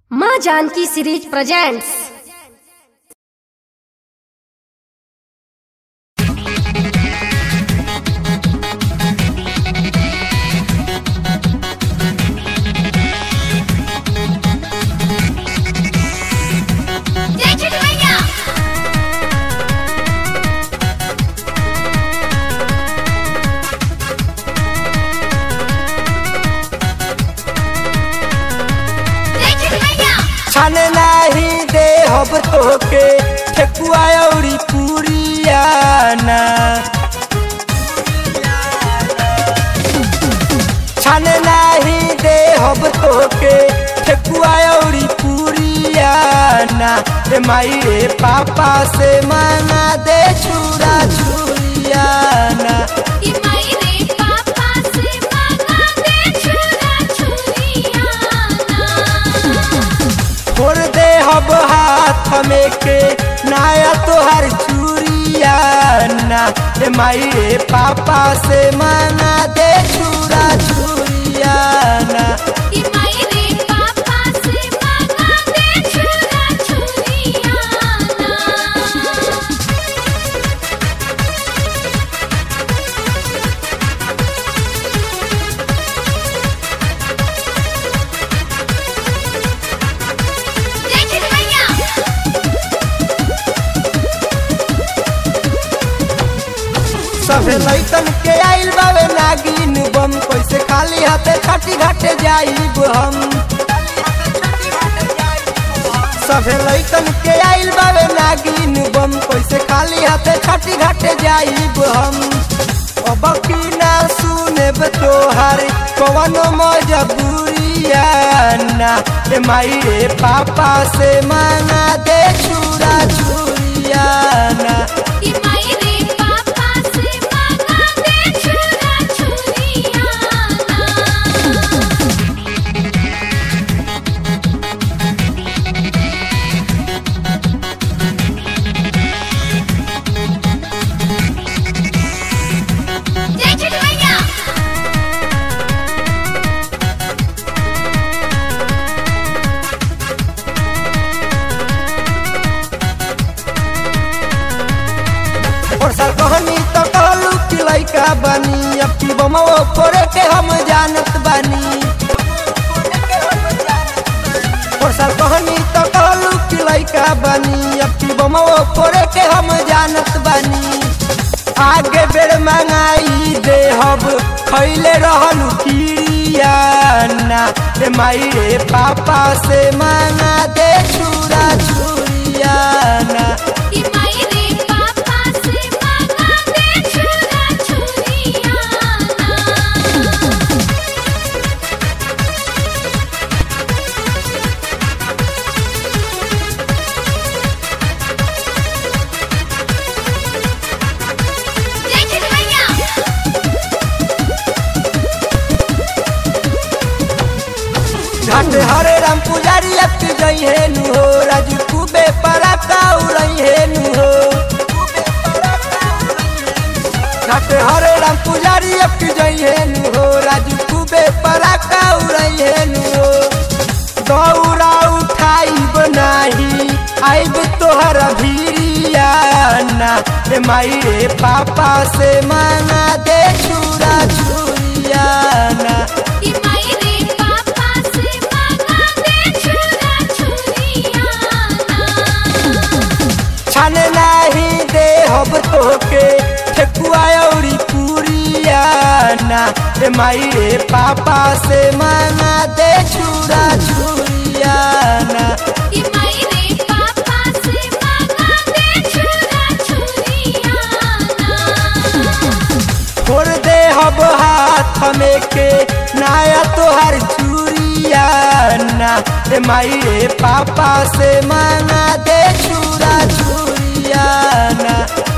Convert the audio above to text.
माँ Janaki series presents जय छठ मैया जय छठ मैया छन नाही दे हब तोके ठेकुआ औरी पूरिया ना छन नाही दे हब तोके ठेकुआ औरी पूरिया ना रे माई रे पापा से मांगा दे छुरा छुरिया ना कि माई रे पापा से मांगा दे छुरा छुरियाना फोड़ दे हब हाथ में के नाया तोहर चूरिया ना रे माई रे पापा से मांगा दे छुरा छुरिया ना कि माई रे पापा से मांगा दे छुरा छुरियाना जय छठ मैया सब लैतन के आइल बावे नागिन बम कैसे खाली हाथे छठी घाटे जाइब हम सब लैतन के आइल बावे नागिन बम कैसे खाली हाथे छठी घाटे जाइब हम अब की ना सुनेब तोहार कवनो मजबूरिया ना रे माई रे पापा से मांगा दे छुरा छुरिया ना कि माई रे पापा से मांगा दे छुरा छुरियाना जय छठ मैया और सर कहनी तो कहलू कि लइका बनी अब की बमो करे के हम जानत बानी और सर कहनी तो कहलू कि लइका बनी अब की बमो करे के हम जानत बानी आगे बेर मंगाई दे हब खैले रहलू किरिया ना रे माई रे पापा से मांगा दे छुरा छुरिया ना कि माई रे पापा से मांगा दे छुरा छुरियाना जय छठ मैया घाट हरे राम पुजारी अब की जई है नु हो राजू खूबे परा काउरई है नु हो घाट हरे राम पुजारी अब की जई है नु हो राजू खूबे परा काउरई है नु हो दौरा उठाई बनाही आइब तोहर भीरिया ना रे माई रे पापा से मांगा दे छुरा छुरिया ना कि माई रे पापा से मांगा दे छुरा छुरियाना छन नाही दे हब तोके ठेकुआ औरी पूरिया ना रे माई रे पापा से मांगा दे छुरा छुरिया ना कि माई रे पापा से मांगा दे छुरा छुरियाना फोड़ दे हब हाथ में के नाया तोहर चूरिया ना रे माई रे पापा से मांगा दे छुरा छुरिया ना